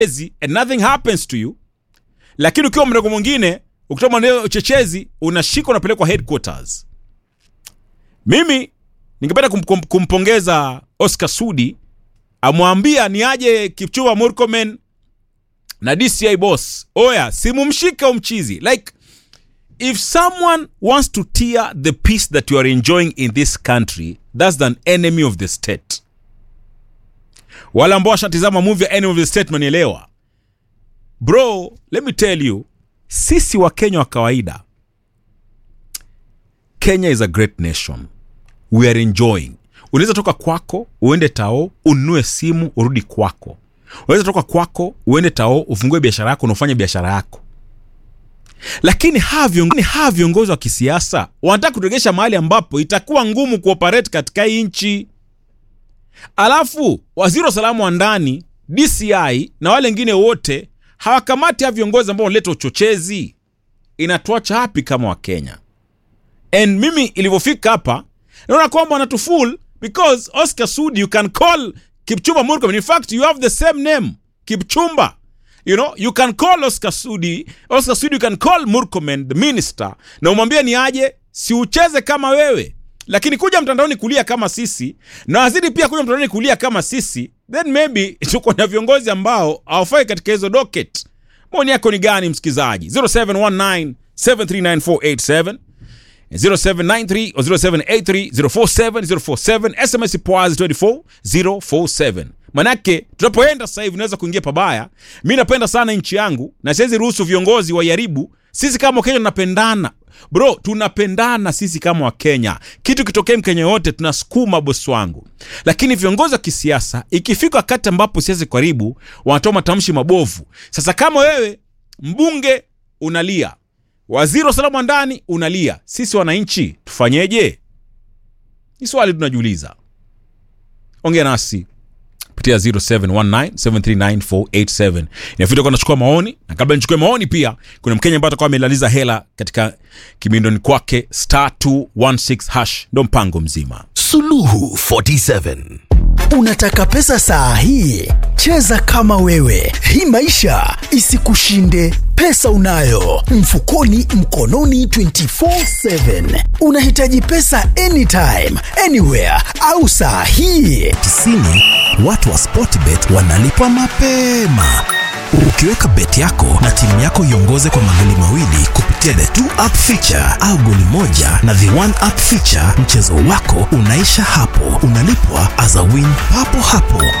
uchechezi and nothing happens to you lakini ukiwa mrengo mwingine ukitoa maneno ya uchechezi unashika unapelekwa headquarters mimi ningependa kum, kum, kumpongeza oscar sudi amwambia ni aje kipchumba murkomen na dci boss oya simumshike umchizi like if someone wants to tear the peace that you are enjoying in this country that's an enemy of the state wale ambao washatizama movie ya enemy of the state manielewa bro let me tell you sisi wa kenya wa kawaida kenya is a great nation we are enjoying unaweza toka kwako uende tao ununue simu urudi kwako unaweza toka kwako uende tao ufungue biashara yako na ufanye biashara yako lakini hawa viongozi, hawa viongozi wa kisiasa wanataka kuturegesha mahali ambapo itakuwa ngumu kuoperate katika hii nchi alafu waziri wa usalama wa ndani dci na wale wengine wote hawakamati hawa viongozi ambao wanaleta uchochezi inatuacha hapi kama wakenya and mimi ilivyofika hapa naona kwamba wanatuful because oscar sudi you can call kipchumba murkomen in fact you have the same name kipchumba you know you can call oscar sudi oscar sudi you can call murkomen the minister na umwambie ni aje si ucheze kama wewe lakini kuja mtandaoni kulia kama sisi na wazidi pia kuja mtandaoni kulia kama sisi then maybe tuko na viongozi ambao hawafai katika hizo docket maoni yako ni gani msikilizaji 0719 739 0793 or 0783 047 sms poaz 24047 manake tunapoenda sasa hivi unaweza kuingia pabaya mi napenda sana nchi yangu na siwezi ruhusu viongozi waiharibu sisi kama wakenya tunapendana bro tunapendana sisi kama wakenya kitu kitokee mkenya yote tunasukuma bosi wangu lakini viongozi wa kisiasa ikifika wakati ambapo siwezi karibu wanatoa matamshi mabovu sasa kama wewe mbunge unalia waziri wa usalama wa ndani unalia sisi wananchi tufanyeje ni swali tunajiuliza ongea nasi kupitia 0719739487 inafita kuwa nachukua maoni na kabla nichukue maoni pia kuna mkenya ambaye atakuwa amelaliza hela katika kimindoni kwake star 216 hash ndo mpango mzima Suluhu 47. Unataka pesa saa hii? Cheza kama wewe. Hii maisha isikushinde. Pesa unayo mfukoni, mkononi 24/7. Unahitaji pesa anytime, anywhere au saa hii? 90 watu wa Sportbet wanalipwa mapema. Ukiweka beti yako na timu yako iongoze kwa magoli mawili kupitia the two up feature au goli moja na the one up feature, mchezo wako unaisha hapo, unalipwa as a win papo hapo.